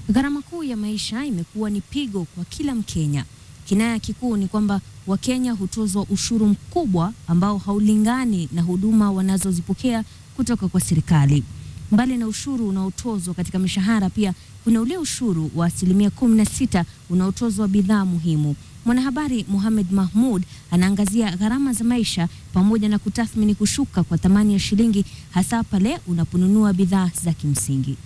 Gharama kuu ya maisha imekuwa ni pigo kwa kila Mkenya. Kinaya kikuu ni kwamba Wakenya hutozwa ushuru mkubwa ambao haulingani na huduma wanazozipokea kutoka kwa serikali. Mbali na ushuru unaotozwa katika mishahara, pia kuna ule ushuru wa asilimia kumi na sita unaotozwa bidhaa muhimu. Mwanahabari Mohamed Mahmud anaangazia gharama za maisha pamoja na kutathmini kushuka kwa thamani ya shilingi hasa pale unaponunua bidhaa za kimsingi.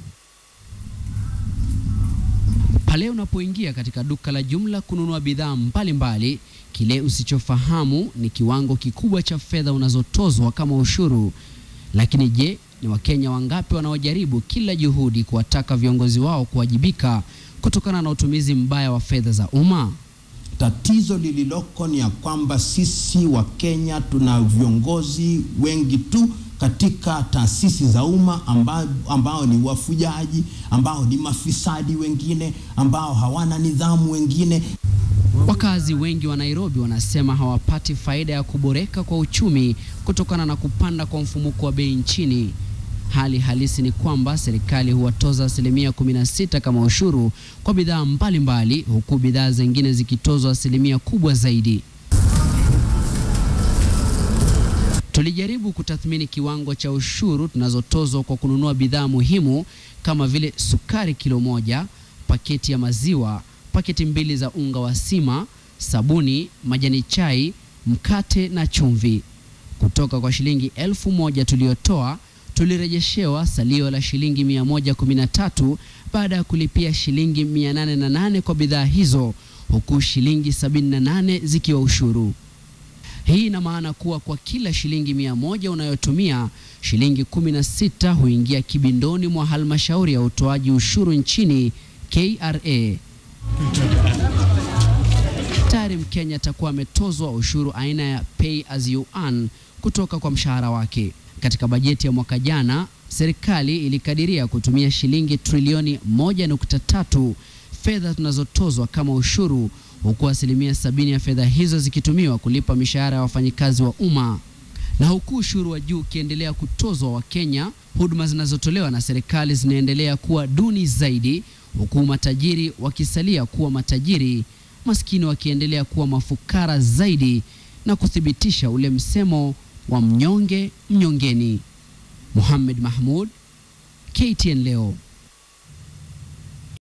Pale unapoingia katika duka la jumla kununua bidhaa mbalimbali, kile usichofahamu ni kiwango kikubwa cha fedha unazotozwa kama ushuru. Lakini je, ni Wakenya wangapi wanaojaribu kila juhudi kuwataka viongozi wao kuwajibika kutokana na utumizi mbaya wa fedha za umma? Tatizo lililoko ni ya kwamba sisi wa Kenya tuna viongozi wengi tu katika taasisi za umma ambao, ambao ni wafujaji, ambao ni mafisadi wengine, ambao hawana nidhamu wengine. Wakazi wengi wa Nairobi wanasema hawapati faida ya kuboreka kwa uchumi kutokana na kupanda kwa mfumuko wa bei nchini. Hali halisi ni kwamba serikali huwatoza asilimia 16 kama ushuru kwa bidhaa mbalimbali, huku bidhaa zingine zikitozwa asilimia kubwa zaidi. Tulijaribu kutathmini kiwango cha ushuru tunazotozwa kwa kununua bidhaa muhimu kama vile sukari kilo moja, paketi ya maziwa, paketi mbili za unga wa sima, sabuni, majani chai, mkate na chumvi. Kutoka kwa shilingi elfu moja tuliyotoa tulirejeshewa salio la shilingi 113 baada ya kulipia shilingi 808 kwa bidhaa hizo, huku shilingi 78 zikiwa ushuru. Hii ina maana kuwa kwa kila shilingi mia moja unayotumia shilingi 16 huingia kibindoni mwa halmashauri ya utoaji ushuru nchini KRA. Tayari Mkenya atakuwa ametozwa ushuru aina ya pay as you earn kutoka kwa mshahara wake. Katika bajeti ya mwaka jana, serikali ilikadiria kutumia shilingi trilioni 1.3 fedha tunazotozwa kama ushuru, huku asilimia sabini ya fedha hizo zikitumiwa kulipa mishahara ya wafanyikazi wa umma. Na huku ushuru wa juu ukiendelea kutozwa Wakenya, huduma zinazotolewa na serikali zinaendelea kuwa duni zaidi, huku matajiri wakisalia kuwa matajiri, maskini wakiendelea kuwa mafukara zaidi, na kuthibitisha ule msemo wa mnyonge mnyongeni. Mohamed Mahmud, KTN leo.